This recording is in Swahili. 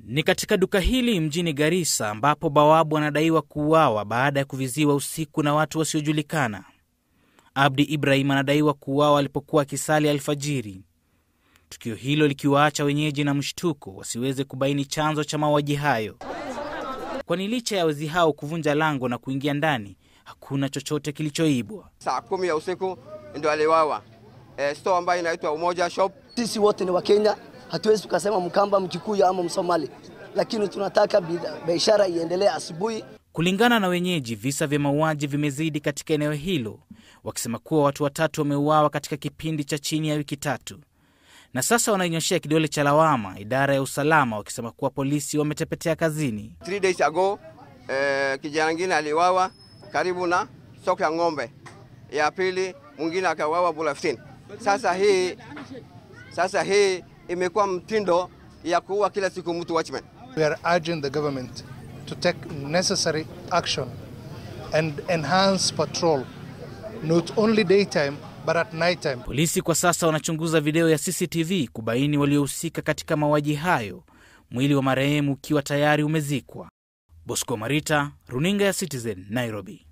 Ni katika duka hili mjini Garissa ambapo bawabu anadaiwa kuuawa baada ya kuviziwa usiku na watu wasiojulikana. Abdi Ibrahim anadaiwa kuuawa alipokuwa akisali alfajiri, tukio hilo likiwaacha wenyeji na mshtuko wasiweze kubaini chanzo cha mauaji hayo, kwani licha ya wezi hao kuvunja lango na kuingia ndani, hakuna chochote kilichoibwa. Saa kumi ya usiku ndio aliwawa e, store ambayo inaitwa Umoja Shop. Sisi wote ni Wakenya, hatuwezi tukasema Mkamba, Mkikuyu ama Msomali, lakini tunataka biashara iendelee asubuhi. Kulingana na wenyeji, visa vya mauaji vimezidi katika eneo hilo, wakisema kuwa watu watatu wameuawa katika kipindi cha chini ya wiki tatu, na sasa wanainyoshea kidole cha lawama idara ya usalama, wakisema kuwa polisi wametepetea kazini. Three days ago e, kijana mwingine aliwawa karibu na soko ya ng'ombe, ya pili mwingine akawawa Bulaftin. Sasa hii sasa hii imekuwa mtindo ya kuua kila siku mtu watchman. We are urging the government to take necessary action and enhance patrol not only daytime but at nighttime. Polisi kwa sasa wanachunguza video ya CCTV kubaini waliohusika katika mauaji hayo, mwili wa marehemu ukiwa tayari umezikwa. Bosco Marita, runinga ya Citizen, Nairobi.